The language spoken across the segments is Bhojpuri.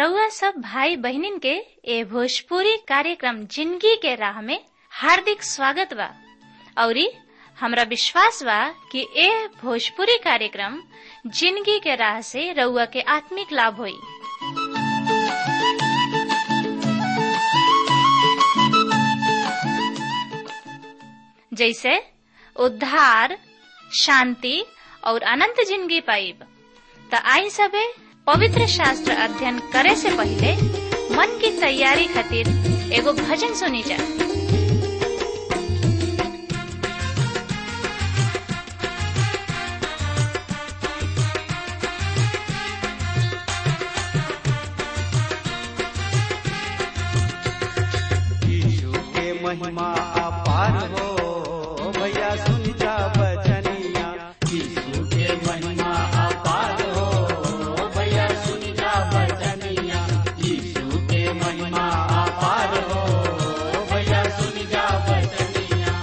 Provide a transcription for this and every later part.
रउआ सब भाई बहनिन के ए भोजपुरी कार्यक्रम जिंदगी के राह में हार्दिक स्वागत बा औरी हमरा विश्वास बा कि ए भोजपुरी कार्यक्रम जिंदगी के राह से रउआ के आत्मिक लाभ होई जैसे उद्धार शांति और अनंत जिंदगी पाइब त आई सबे पवित्र शास्त्र अध्ययन करे से पहले मन की तैयारी खातिर एगो भजन सुनी जा यीशु के महिमा अपार हो भैया सुन जा बचनिया यीशु के महिमा अपार हो भैया सुन जा बचनिया यीशु के महिमा अपार हो भैया सुन जा बचनिया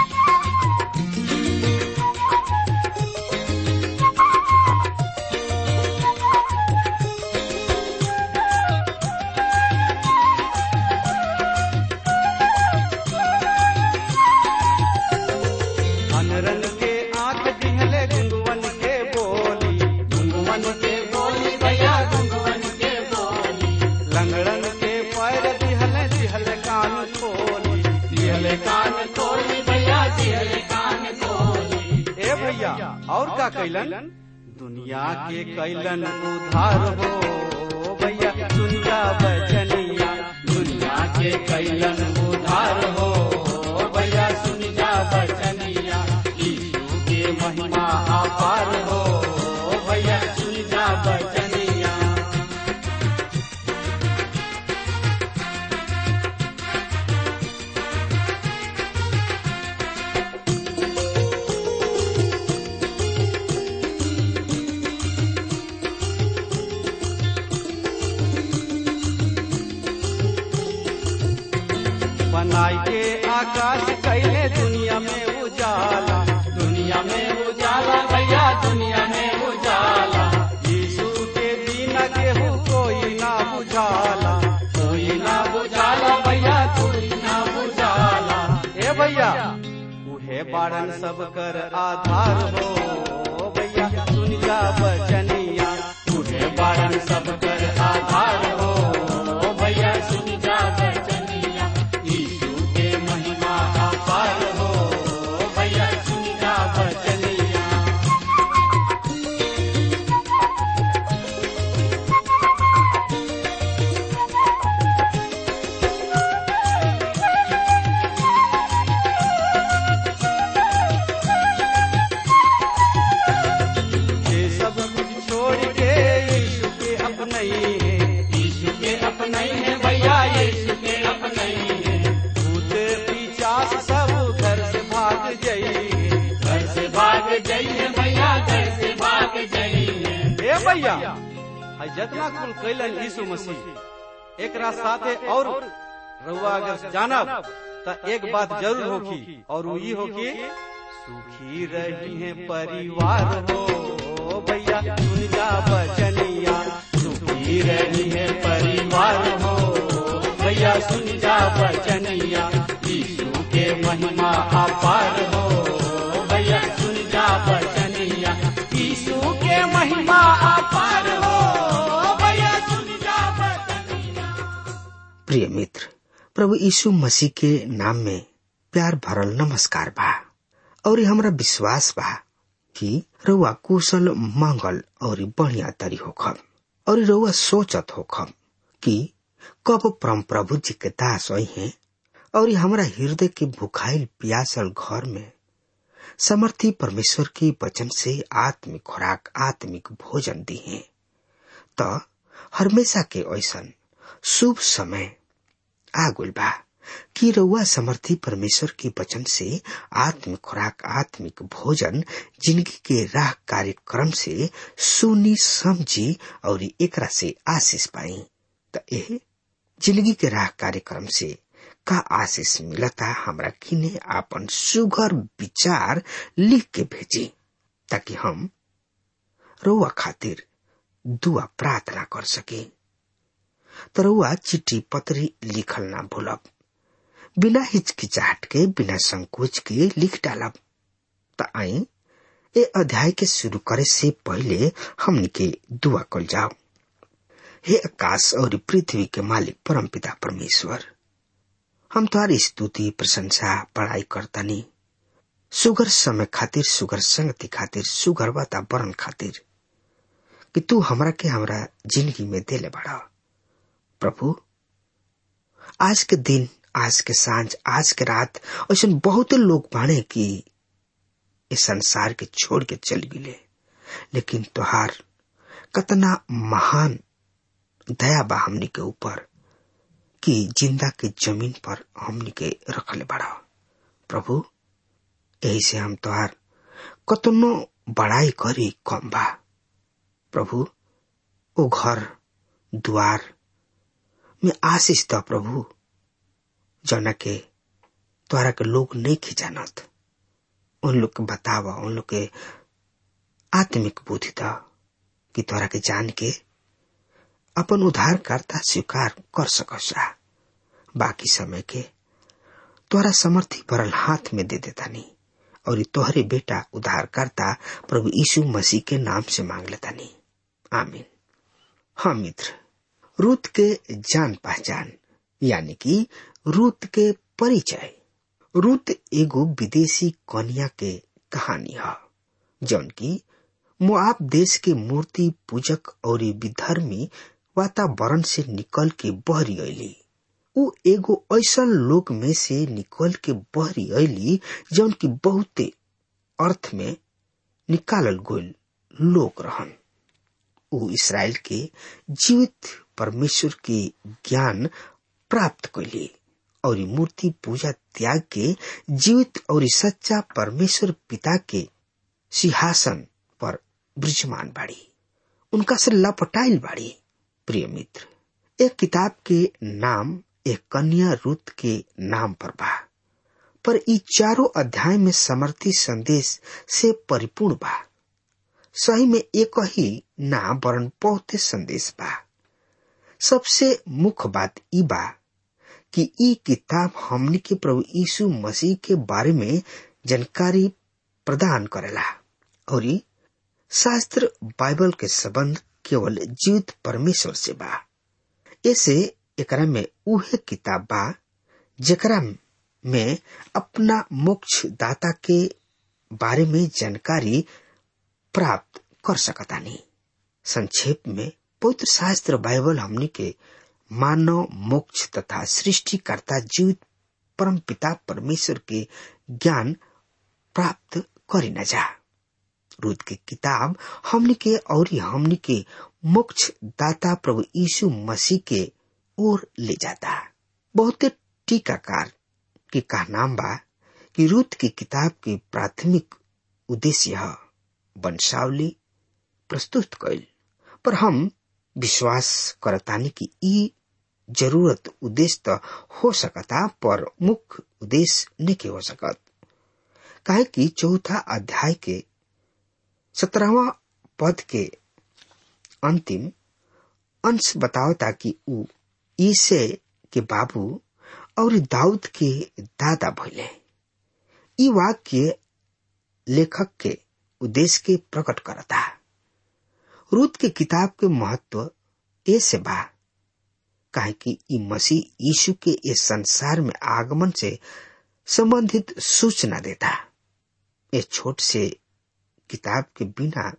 अनरन के आंख दिहले गुंगवन के बोली गुंगवन के बोली भैया गुंगवन के बोली लंगड़न के पैर दिहले दिहले कान खोली दिहले कान खोली भैया दिहले कान खोली ए भैया और का कैलन दुनिया के कैलन उधार हो भैया दुनिया बचनिया दुनिया के कैलन उधार हो भैया सुन जा बचनिया यीशु के महिमा अपार हो भैया सुन जा बचनिया बनाई के आकाश कैले दुनिया में उजाला दुनिया में उजाला भैया दुनिया में उजाला यीशु के बिना केहू कोई ना बुझाला कोई ना बुझाला भैया कोई ना बुझाला ए भैया उहे बाड़न सब कर आधार हो भैया सुन जा बचनिया उहे बाड़न सब कर आधार हो भैया सुन जा बचनिया यीशु के महिमा अपार हो भैया सुन जा बचनिया ये सब कुछ छोड़ के यीशु के अपने ही है यीशु के अपने ही है भैया यीशु के अपने ही है भूत पिचास सब घर से भाग जाइए घर से भाग जाइए भैया घर से भाग जाइए ए भैया है जितना कुल कैलन यीशु मसीह एक साथे और रउआ अगर जानब त एक बात जरूर होखी और वो ई होखी सुखी रही है परिवार हो भैया सुन जा बचनिया सुखी रही है परिवार हो भैया सुन जा बचनिया यीशु के महिमा अपार हो भैया सुन जा बचनिया यीशु के महिमा अपार हो भैया सुन जा बचनिया प्रिय मित्र प्रभु यीशु मसीह के नाम में प्यार भरल नमस्कार बा और हमरा विश्वास बा कि रउआ कुशल मंगल और बढ़िया तरी होखम और रउआ सोचत होखम कि कब परम प्रभु जी के दास आई हैं और हमरा हृदय के भुखाइल प्यासल घर में समर्थी परमेश्वर के वचन से आत्मिक खुराक आत्मिक भोजन दी है त हमेशा के ऐसन शुभ समय आगुल बा कि रउआ समर्थी परमेश्वर के वचन से आत्मिक खुराक आत्मिक भोजन जिंदगी के राह कार्यक्रम से सुनी समझी और एकरा से आशीष पाई त एह जिंदगी के राह कार्यक्रम से का आशीष मिलता हमरा किने आपन सुघर विचार लिख के भेजी ताकि हम रउआ खातिर दुआ प्रार्थना कर सके तरुआ चिट्ठी पत्री लिखल ना भूलब बिना हिचकिचाहट के बिना संकोच के लिख डालब त आई ए अध्याय के शुरू करे से पहले हमनी के दुआ कल जाओ हे आकाश और पृथ्वी के मालिक परम पिता परमेश्वर हम तुम्हारी स्तुति प्रशंसा पढ़ाई करतानी सुगर समय खातिर सुगर संगति खातिर सुगर वातावरण खातिर कि तू हमरा के हमरा जिंदगी में देले बड़ा प्रभु आज के दिन आज के सांझ आज के रात ऐसा बहुत लोग बाणे कि इस संसार के छोड़ के चल गिले लेकिन तुहार कतना महान दया बा हमनी के ऊपर कि जिंदा के जमीन पर हमनी के रखले बड़ा प्रभु यही से हम तुहार कतनो बड़ाई करी कम बा प्रभु ओ घर द्वार में आशीष द प्रभु जना के द्वारा के लोग नहीं खिजानत उन लोग के बतावा उन लोग के आत्मिक बुद्धि द कि तोरा के जान के अपन उद्धारकर्ता स्वीकार कर सकसा बाकी समय के तोरा समर्थी भरल हाथ में दे देता नहीं और तोहरे बेटा उद्धारकर्ता प्रभु यीशु मसीह के नाम से मांग लेता नहीं आमीन हाँ मित्र रूत के जान पहचान यानी कि रूत के परिचय रूत एगो विदेशी कन्या के कहानी है जौन की मुआब देश के मूर्ति पूजक और विधर्मी वातावरण से निकल के बहरी अली उ एगो ऐसा लोक में से निकल के बहरी अली जौन की बहुते अर्थ में निकालल गोल लोक रहन उ इसराइल के जीवित परमेश्वर के ज्ञान प्राप्त कैली और मूर्ति पूजा त्याग के जीवित और सच्चा परमेश्वर पिता के सिंहासन पर ब्रिजमान बाड़ी उनका से लपटाइल बाड़ी प्रिय मित्र एक किताब के नाम एक कन्या रुत के नाम पर बा पर ई चारों अध्याय में समर्थी संदेश से परिपूर्ण बा सही में एक ही ना वरण बहुते संदेश बा सबसे मुख्य बात ई बा कि ई किताब हमनी के प्रभु यीशु मसीह के बारे में जानकारी प्रदान करेला और शास्त्र बाइबल के संबंध केवल जीवित परमेश्वर से बा ऐसे एकरा में उहे किताब बा जेकरा में अपना मोक्ष दाता के बारे में जानकारी प्राप्त कर सकता नहीं संक्षेप में पवित्र शास्त्र बाइबल हमनी के मानव मोक्ष तथा सृष्टिकर्ता जीवित परम पिता परमेश्वर के ज्ञान प्राप्त करी न जा रूद के किताब हमनी के और हमनी के मोक्ष दाता प्रभु यीशु मसीह के ओर ले जाता बहुते टीकाकार के कहनाम बा कि रूत की किताब के प्राथमिक उद्देश्य है वंशावली प्रस्तुत कैल पर हम विश्वास करतानी कि ई जरूरत उद्देश्य तो हो सकता पर मुख्य उद्देश्य नहीं हो सकत काहे कि चौथा अध्याय के सत्रहवा पद के अंतिम अंश बतावता कि ऊ ईसे के बाबू और दाऊद के दादा भइले ई वाक्य लेखक के उद्देश्य के प्रकट करता रूत के किताब के महत्व ऐसे बा काहे कि ई मसीह यीशु के इस संसार में आगमन से संबंधित सूचना देता ये छोट से किताब के बिना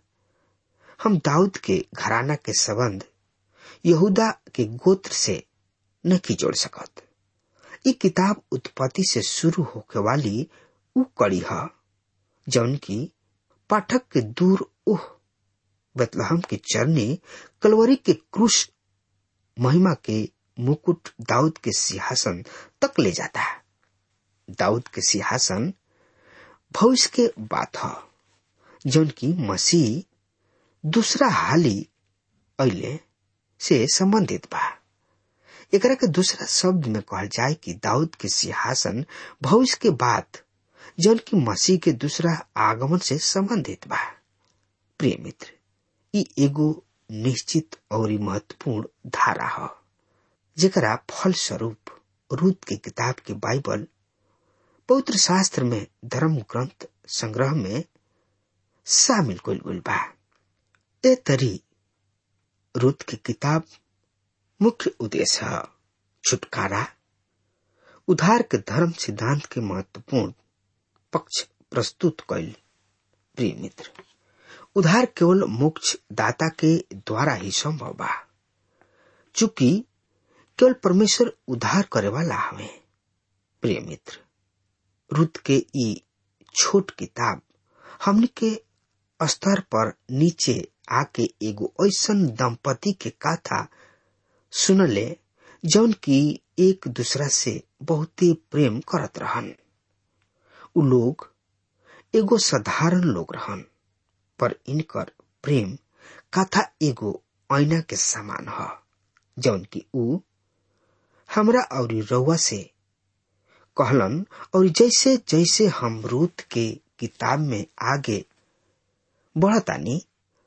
हम दाऊद के घराना के संबंध यहूदा के गोत्र से नहीं जोड़ सकत ये किताब उत्पत्ति से शुरू होके वाली उ कड़ी है जौन की पाठक के दूर उह बतलहम के चरनी कलवरी के क्रूश महिमा के मुकुट दाऊद के सिंहासन तक ले जाता है दाऊद के सिंहासन भविष्य के बात है जौन की मसीह दूसरा हाली अले से संबंधित बा एकरा के दूसरा शब्द में कहल जाए कि दाऊद के सिंहासन भविष्य के बाद जौन की मसीह के दूसरा आगमन से संबंधित बा प्रिय मित्र ई एगो निश्चित और महत्वपूर्ण धारा है जेकरा फल स्वरूप रूत की किताब के बाइबल पवित्र शास्त्र में धर्म ग्रंथ संग्रह में शामिल कइल गइल बा ए तरी रूत की किताब मुख्य उद्देश्य है छुटकारा उधार के धर्म सिद्धांत के महत्वपूर्ण पक्ष प्रस्तुत कैल प्रिय मित्र उधार केवल मोक्ष दाता के द्वारा ही संभव बा चूंकि केवल परमेश्वर उधार करे वाला हवे प्रिय मित्र रुत के ई छोट किताब हमनी के स्तर पर नीचे आके एगो ऐसन दंपति के कथा सुनले जौन की एक दूसरा से बहुते प्रेम करत रहन उ लोग एगो साधारण लोग रहन पर इनकर प्रेम कथा एगो ऐना के समान ह जौन की उ हमरा और रउआ से कहलन और जैसे जैसे हम रूत के किताब में आगे बढ़तानी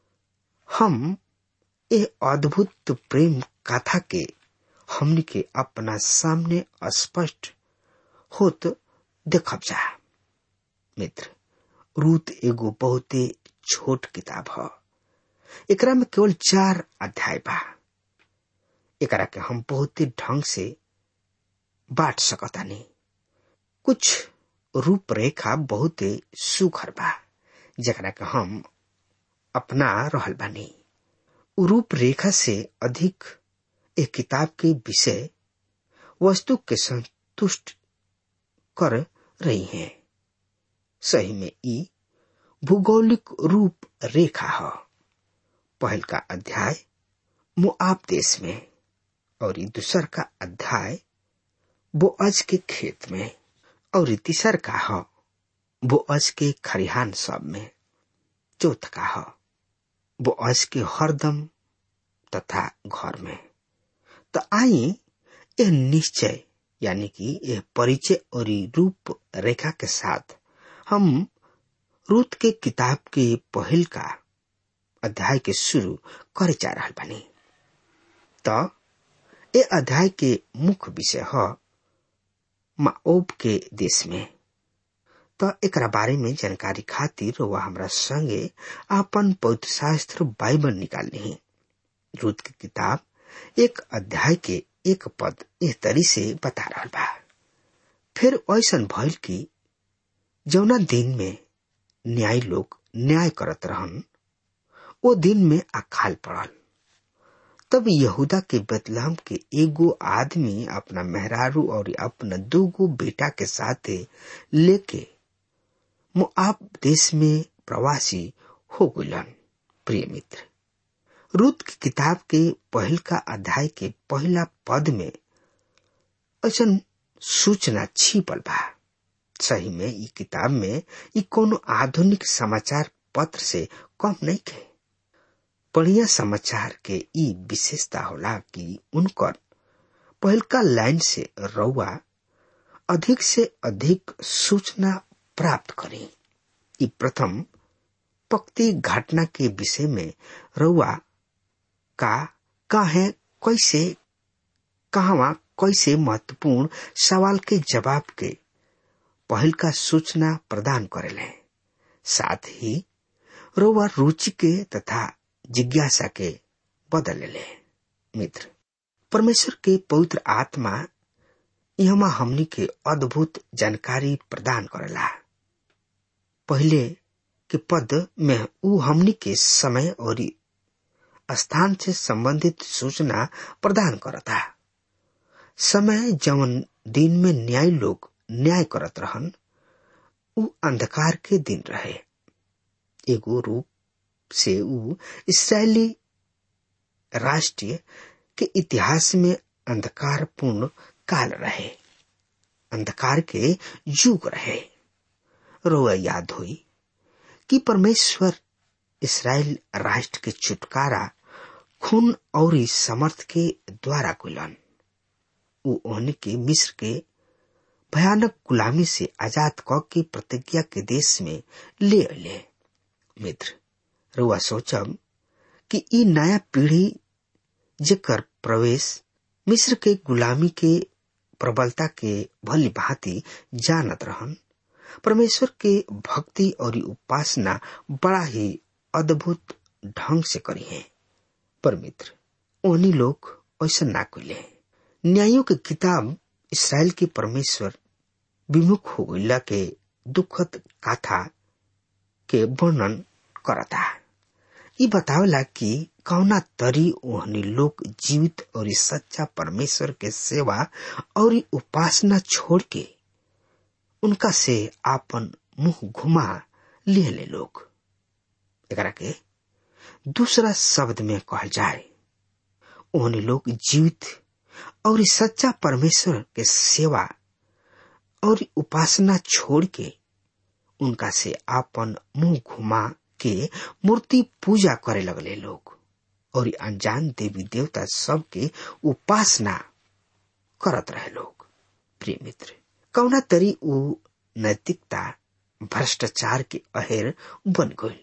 हम ए अद्भुत प्रेम कथा के हमनी के अपना सामने स्पष्ट होत देखब जा मित्र रूत एगो बहुते छोट किताब ह एकरा में केवल चार अध्याय बा एकरा के हम बहुते ढंग से बांट सकतानी कुछ रूपरेखा बहुते सुखर बा जकरा के हम अपना रहल बानी रूपरेखा से अधिक एक किताब के विषय वस्तु के संतुष्ट कर रही हैं सही में ई भूगोलिक रूप रेखा है पहल का अध्याय मुआब देश में और दूसर का अध्याय बोअज के खेत में और तीसर का है बोअज के खरिहान सब में चौथ का है बोअज के हरदम तथा घर में तो आई यह निश्चय यानी कि यह परिचय और रूप रेखा के साथ हम रूत के किताब के पहल का अध्याय के शुरू करे जा रहा बनी तो ये अध्याय के मुख्य विषय है माओब के देश में तो एक बारे में जानकारी खातिर वह हमरा संगे अपन पवित्र शास्त्र बाइबल निकाल ली रूत की किताब एक अध्याय के एक पद इस तरी से बता रहा बा फिर ऐसा भइल कि जौना दिन में न्याय लोग न्याय करत रहन वो दिन में अकाल पड़ल तब यहूदा के बदलाम के एगो आदमी अपना मेहरारू और अपना दूगो बेटा के साथ लेके मुआब देश में प्रवासी हो गलन प्रिय मित्र रूत की किताब के पहल का अध्याय के पहला पद में ऐसा सूचना छिपल बा सही में ई किताब में ई कोनो आधुनिक समाचार पत्र से कम नहीं के बढ़िया समाचार के ई विशेषता होला कि उनकर पहलका लाइन से रउआ अधिक से अधिक सूचना प्राप्त करी ई प्रथम पक्ति घटना के विषय में रउआ का काहे कैसे कहवा कैसे महत्वपूर्ण सवाल के जवाब के पहल का सूचना प्रदान करेले साथ ही रोवा रुचि के तथा जिज्ञासा के बदल ले मित्र परमेश्वर के पवित्र आत्मा यहाँ हमनी के अद्भुत जानकारी प्रदान करेला पहले के पद में ऊ हमनी के समय और स्थान से संबंधित सूचना प्रदान करता समय जवन दिन में न्याय लोग न्याय करत रहन ऊ अंधकार के दिन रहे एगो रूप से ऊ इसराइली राष्ट्रीय के इतिहास में अंधकारपूर्ण काल रहे अंधकार के युग रहे रोआ याद हुई कि परमेश्वर इसराइल राष्ट्र के छुटकारा खून और समर्थ के द्वारा कुलन ऊ ओहन के मिस्र के भयानक गुलामी से आजाद क के प्रतिज्ञा के देश में ले अले मित्र रुआ सोचब कि ई नया पीढ़ी जेकर प्रवेश मिस्र के गुलामी के प्रबलता के भली भांति जानत रहन परमेश्वर के भक्ति और उपासना बड़ा ही अद्भुत ढंग से करी है पर मित्र ओनी लोग ऐसा ना कैले न्यायों के किताब इसराइल के परमेश्वर विमुख हो गईला के दुखद गाथा के वर्णन करता ये बतावला कि कौना तरी ओहनी लोग जीवित और सच्चा परमेश्वर के सेवा और उपासना छोड़ के उनका से आपन मुंह घुमा लिए ले लोग एकरा के दूसरा शब्द में कहल जाए ओहनी लोग जीवित और सच्चा परमेश्वर के सेवा और उपासना छोड़ के उनका से आपन मुंह घुमा के मूर्ति पूजा करे लगले लोग और अनजान देवी देवता सब के उपासना करत रहे लोग प्रिय मित्र कौना तरी उ नैतिकता भ्रष्टाचार के अहेर बन गई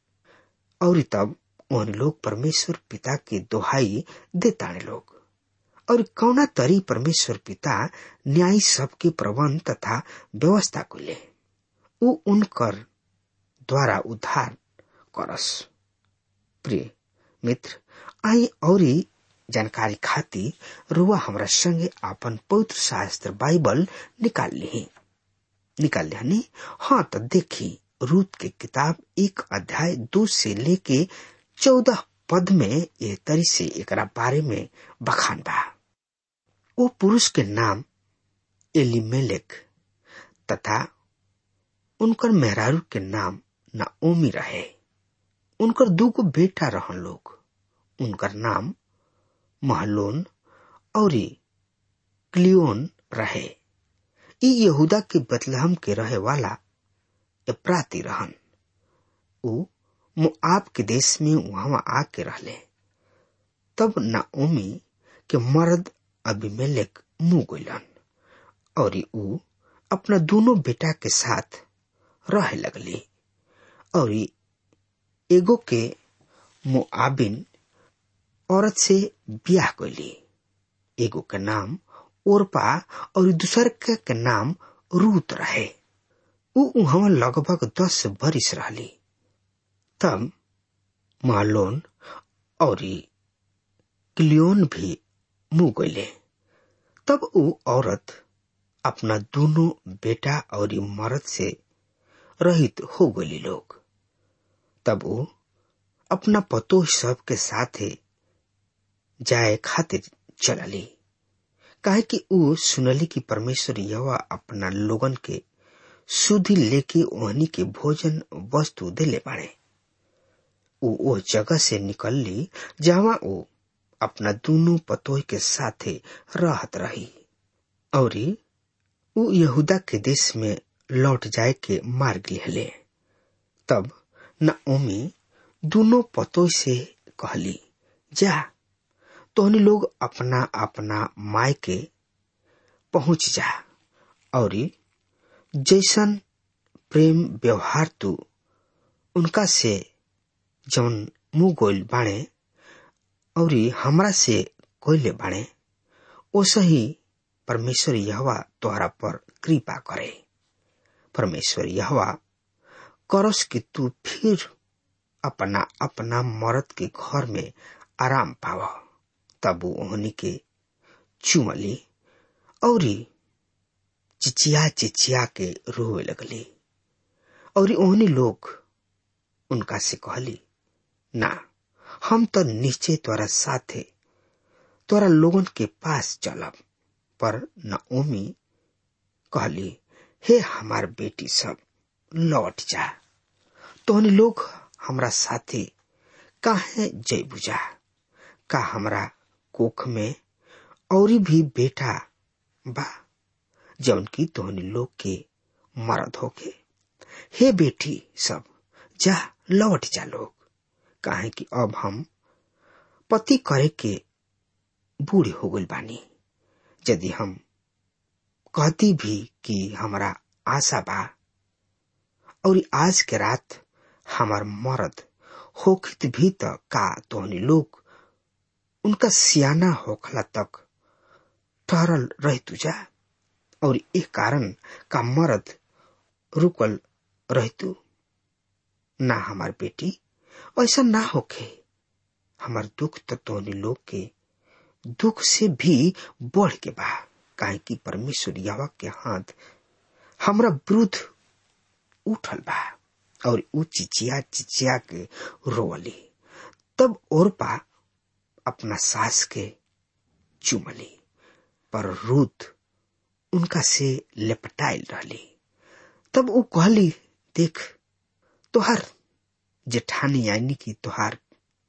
और तब उन लोग परमेश्वर पिता के दोहाई देताने लोग और कौना तरी परमेश्वर पिता न्याय सबके प्रबंध तथा व्यवस्था को ले उ उनकर द्वारा उद्धार करस प्रिय मित्र आई और जानकारी खातिर रुआ हमरा संगे आपन पवित्र शास्त्र बाइबल निकाल ली निकाल लिहनी हाँ तो देखी रूत के किताब एक अध्याय दो से लेके चौदह पद में ये तरी से एक बारे में बखान बा वो पुरुष के नाम एलिमेलेक तथा उनकर मेहरारू के नाम नाओमी रहे उनकर दूगो बेटा रहन लोग उनकर नाम महलोन और क्लियोन रहे ई यहूदा के बतलहम के रहे वाला एप्राती रहन उ मुआब के देश में वहां आके रहले तब नाओमी के मर्द अभिमेलेक मुंह गइलन और उ अपना दोनों बेटा के साथ रहे लगली और एगो के मुआबिन औरत से ब्याह कैली एगो के नाम ओरपा और दूसर के, के नाम रूत रहे उ वहां लगभग दस बरिस रहली तब मालोन और क्लियोन भी मुंह गईले तब उ औरत अपना दोनों बेटा और मर्द से रहित हो गई लोग तब वो अपना पतोह सब के साथे जाए खातिर चलली काहे कि उ सुनली कि परमेश्वर यवा अपना लोगन के सुधि लेके ओहनी के भोजन वस्तु देले बाड़े उ ओ जगह से निकलली जहाँ उ अपना दोनों पतोह के साथे रहत रही और उ यहूदा के देश में लौट जाए के मार्ग लिहले तब नओमी दोनों पतों से कहली जा तोहनी लोग अपना अपना माय के पहुंच जा और जैसन प्रेम व्यवहार तू उनका से जौन मुंह गोल बाणे और हमरा से कोयले बाणे ओसे ही परमेश्वर यहवा तोहरा पर कृपा करे परमेश्वर यहवा करस कि तू फिर अपना अपना मर्द के घर में आराम पाव तब ओहनी के चुमली और चिचिया चिचिया के रोवे लगली और ओहनी लोग उनका से कहली ना हम तो नीचे तोरा साथे तोरा लोगन के पास चलब पर नओमी कहली हे हमार बेटी सब लौट जा तोहनी लोग हमरा साथे काहे जय बुझा का हमरा कोख में और भी बेटा बा जौन की तोहनी लोग के मरद होके हे बेटी सब जा लौट जा लोग काहे कि अब हम पति करे के बूढ़े हो गई बानी यदि हम कहती भी कि हमारा आशा बा और आज के रात हमार मर्द होखित भी त का तोहनी लोग उनका सियाना होखला तक ठहरल रह तुजा और एक कारण का मर्द रुकल रह तू ना हमार बेटी ऐसा ना होके हमार दुख तो तोहनी लोग के दुख से भी बढ़ के बा काहे कि परमेश्वर यवा के हाथ हमरा विरुद्ध उठल बा और ऊ चिचिया चिचिया के रोवली तब ओरपा अपना सास के चुमली पर रूत उनका से लेपटाइल रहली तब ऊ कहली देख तोहार जेठानी यानी कि तोहार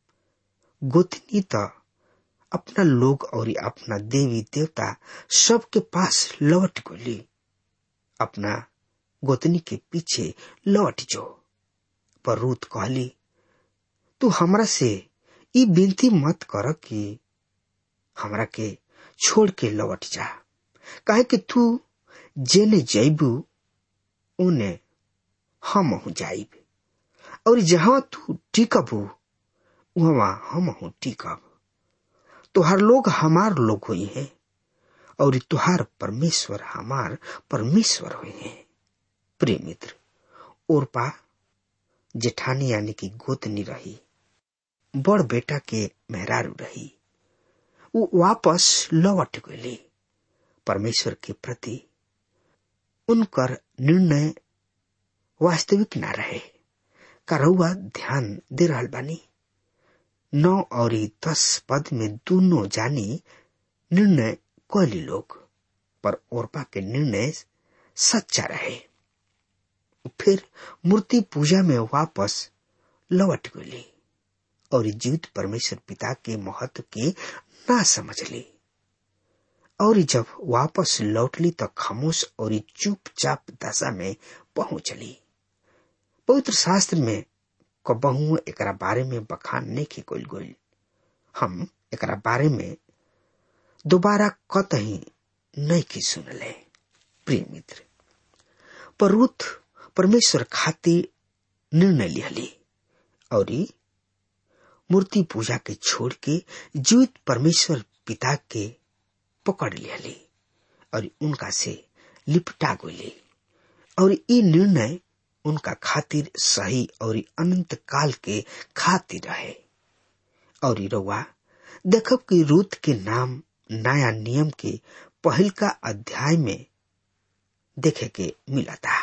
गोतनी तो अपना लोग और अपना देवी देवता सबके पास लौट गली अपना गोतनी के पीछे लौट जो पर रूत कहली तू हमरा से ई विनती मत कर कि हमरा के छोड़ के लौट जा काहे कि तू जेने जैबू उने हम हूँ जाइब और जहां तू टिकबू वहां हम हूँ टिकब तुहार लोग हमार लोग हुई है और तुहार परमेश्वर हमार परमेश्वर हुई है प्रिय मित्र ओरपा जेठानी यानी कि गोतनी रही बड़ बेटा के मेहरारू रही वो वापस लौट गई परमेश्वर के प्रति उनकर निर्णय वास्तविक ना रहे करौआ ध्यान दे रहल बानी नौ और दस पद में दोनों जानी निर्णय कैली लोग पर ओरपा के निर्णय सच्चा रहे फिर मूर्ति पूजा में वापस लौट गई और जीवित परमेश्वर पिता के महत्व के ना समझ ली और जब वापस लौटली तो खामोश और चुपचाप दशा में पहुंचली पवित्र शास्त्र में कबहू एकरा बारे में बखान नहीं की कोल गोल हम एकरा बारे में दोबारा कतही नहीं की सुनले प्रिय मित्र पर रुथ परमेश्वर खातिर निर्णय लिहली और मूर्ति पूजा के छोड़ के जीवित परमेश्वर पिता के पकड़ लिहली और उनका से लिपटा गोली और ये निर्णय उनका खातिर सही और अनंत काल के खातिर रहे और रउआ देखब कि रूत के नाम नया नियम के पहल का अध्याय में देखे के मिला था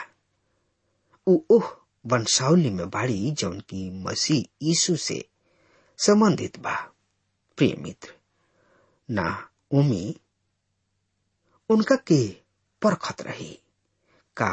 उ ओह वंशावली में बाड़ी जौन की मसीह यीशु से संबंधित बा प्रिय मित्र ना उमी उनका के परखत रही का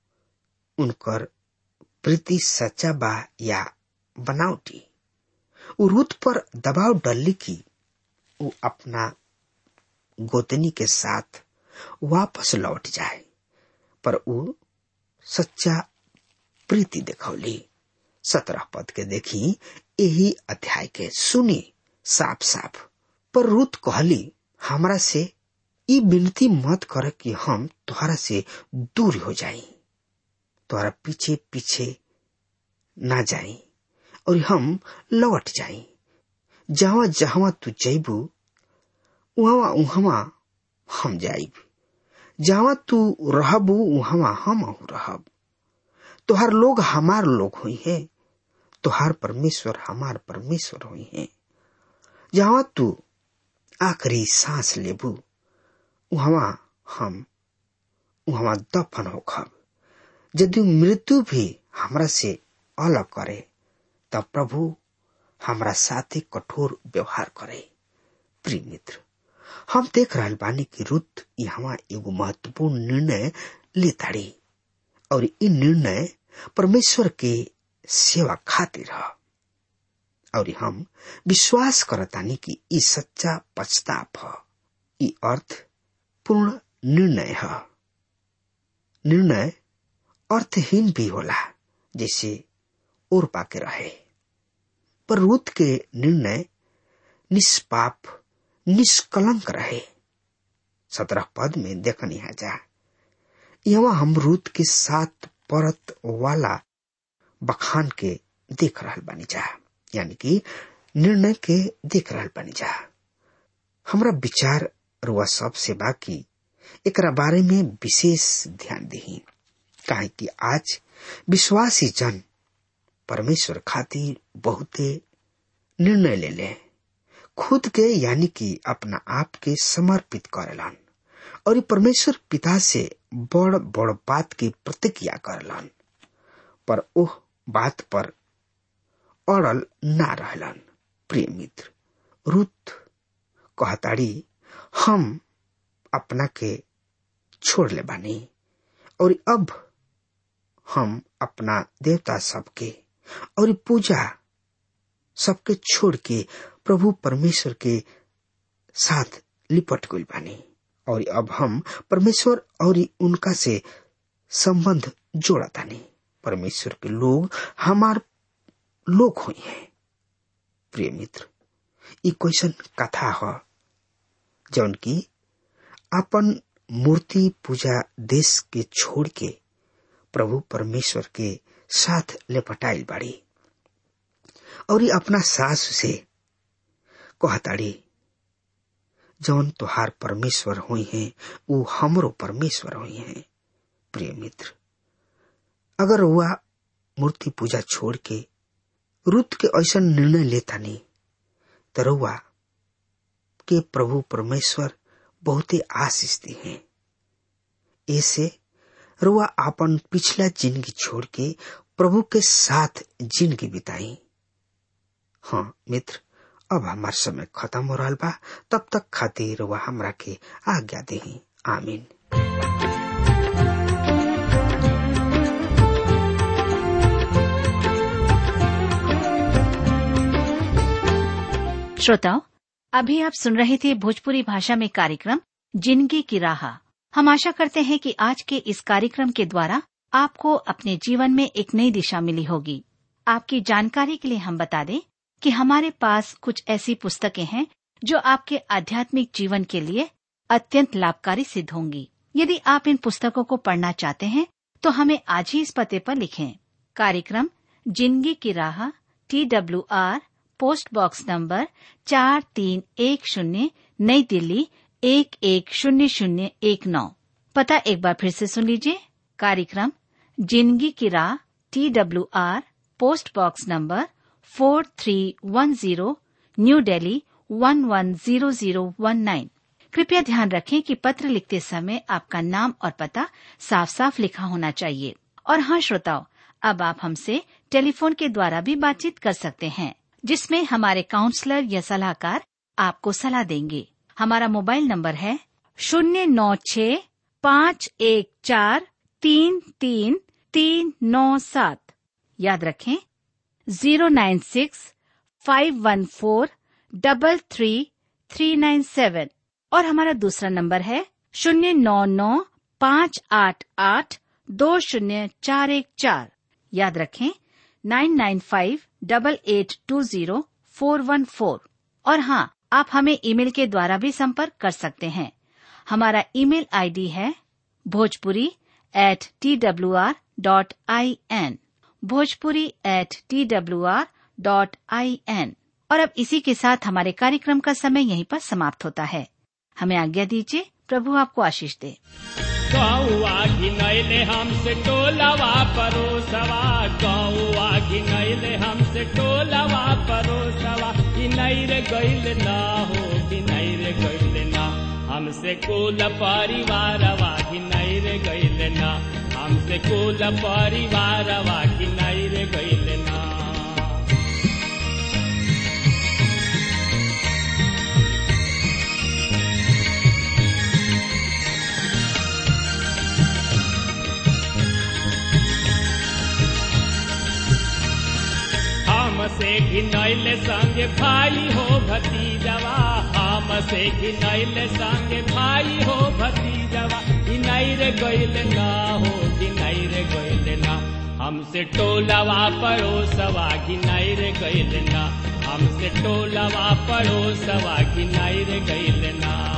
उनकर प्रीति सच्चा बा या बनावटी उ रूत पर दबाव डलली की वो अपना गोतनी के साथ वापस लौट जाए पर वो सच्चा प्रीति दिखौली सत्रह पद के देखी यही अध्याय के सुनी साफ साफ पर रूत कहली हमरा से ई विनती मत कर कि हम तुम्हारा से दूर हो जाई तुम्हारा पीछे पीछे ना जाई और हम लौट जाई जहां जहां तू जैबू वहां वहां हम जाइब जहां तू रहबू वहां हम रहब तोहार लोग हमार लोग हुई है तोहार परमेश्वर हमार परमेश्वर हुई है जहां तू आखिरी सांस लेबू वहां हम वहां दफन होखब यदि मृत्यु भी हमरा से अलग करे तब प्रभु हमरा साथे कठोर व्यवहार करे प्रिय मित्र हम देख रहा बानी की रुत यहाँ एगो महत्वपूर्ण निर्णय लेताड़ी और इ निर्णय परमेश्वर के सेवा खातिर है और हम विश्वास करतानी कि इ सच्चा पछताप है इ अर्थ पूर्ण निर्णय है निर्णय अर्थहीन भी होला जैसे और पाके रहे पर रूत के निर्णय निष्पाप निष्कलंक रहे सत्रह पद में देखनी है जा यहाँ हम रूत के साथ परत वाला बखान के देख रहा बनी जा यानी कि निर्णय के देख रहा बनी जा हमरा विचार रुआ सब से बाकी एकरा बारे में विशेष ध्यान दही काहे कि आज विश्वासी जन परमेश्वर खातिर बहुते निर्णय ले ले खुद के यानी कि अपना आप के समर्पित करेलन और ई परमेश्वर पिता से बड़ बड़ बात की प्रतिक्रिया करेलन पर ओह बात पर अड़ल ना रहलन प्रिय मित्र रुत कहताड़ी हम अपना के छोड़ ले बानी और अब हम अपना देवता सबके और पूजा सबके छोड़ के प्रभु परमेश्वर के साथ लिपट गई बानी और अब हम परमेश्वर और उनका से संबंध जोड़ा तानी परमेश्वर के लोग हमार लोग हुई हैं प्रिय मित्र ई क्वेश्चन कथा ह जौन की अपन मूर्ति पूजा देश के छोड़ के प्रभु परमेश्वर के साथ लेपटाइल बाड़ी और ये अपना सास से कहताड़ी जौन तुहार परमेश्वर हुई हैं वो हमरो परमेश्वर हुई हैं प्रिय मित्र अगर वह मूर्ति पूजा छोड़ के रुत के ऐसा निर्णय लेता नहीं तो रुआ के प्रभु परमेश्वर बहुत ही आशीष दी हैं ऐसे रुआ अपन पिछला जिंदगी छोड़ के प्रभु के साथ जिंदगी बिताई हाँ मित्र अब हमार समय खत्म हो रहा बा तब तक खातिर रुआ हमरा के आज्ञा दे आमीन श्रोताओं अभी आप सुन रहे थे भोजपुरी भाषा में कार्यक्रम जिंदगी की राह हम आशा करते हैं कि आज के इस कार्यक्रम के द्वारा आपको अपने जीवन में एक नई दिशा मिली होगी आपकी जानकारी के लिए हम बता दें कि हमारे पास कुछ ऐसी पुस्तकें हैं जो आपके आध्यात्मिक जीवन के लिए अत्यंत लाभकारी सिद्ध होंगी यदि आप इन पुस्तकों को पढ़ना चाहते हैं तो हमें आज ही इस पते पर लिखें कार्यक्रम जिंदगी की राह T W R post box number चार तीन एक शून्य नई दिल्ली एक एक शून्य शून्य एक नौ पता एक बार फिर से सुन लीजिए कार्यक्रम जिंदगी की राह T W R post box number four three one zero new Delhi one one zero zero one nine कृपया ध्यान रखें कि पत्र लिखते समय आपका नाम और पता साफ साफ लिखा होना चाहिए और हाँ श्रोताओं अब आप हमसे टेलीफोन के द्वारा भी बातचीत कर सकते हैं जिसमें हमारे काउंसलर या सलाहकार आपको सलाह देंगे हमारा मोबाइल नंबर है शून्य नौ छ पाँच एक चार तीन तीन तीन नौ सात याद रखें zero nine six five one four double three three nine seven और हमारा दूसरा नंबर है शून्य नौ नौ पाँच आठ आठ दो शून्य चार एक चार याद रखें nine nine five double eight two zero four one four और हाँ आप हमें ईमेल के द्वारा भी संपर्क कर सकते हैं हमारा ईमेल आईडी है Bhojpuri at T W R dot I N Bhojpuri at T W R dot I N और अब इसी के साथ हमारे कार्यक्रम का समय यहीं पर समाप्त होता है हमें आज्ञा दीजिए प्रभु आपको आशीष दे गौआ घिनैले हमसे टोलवा परोसवा गौआ घिनैले हमसे टोलवा परोसवा घिनैर गैल ना हो घिनैर गैल ना हमसे कुल परिवारवा घिनैर गैल ना हमसे कुल परिवारवा घिनैर गैल ना हमसे घिनैल संग भाई हो भतीजवा हमसे घिनैल संग भाई हो भतीजवा घिनैर गैल ना हो घिनैर गैल ना हमसे टोलवा पड़ोसवा घिनैर गैल ना हमसे टोलवा पड़ोसवा घिनैर गैल ना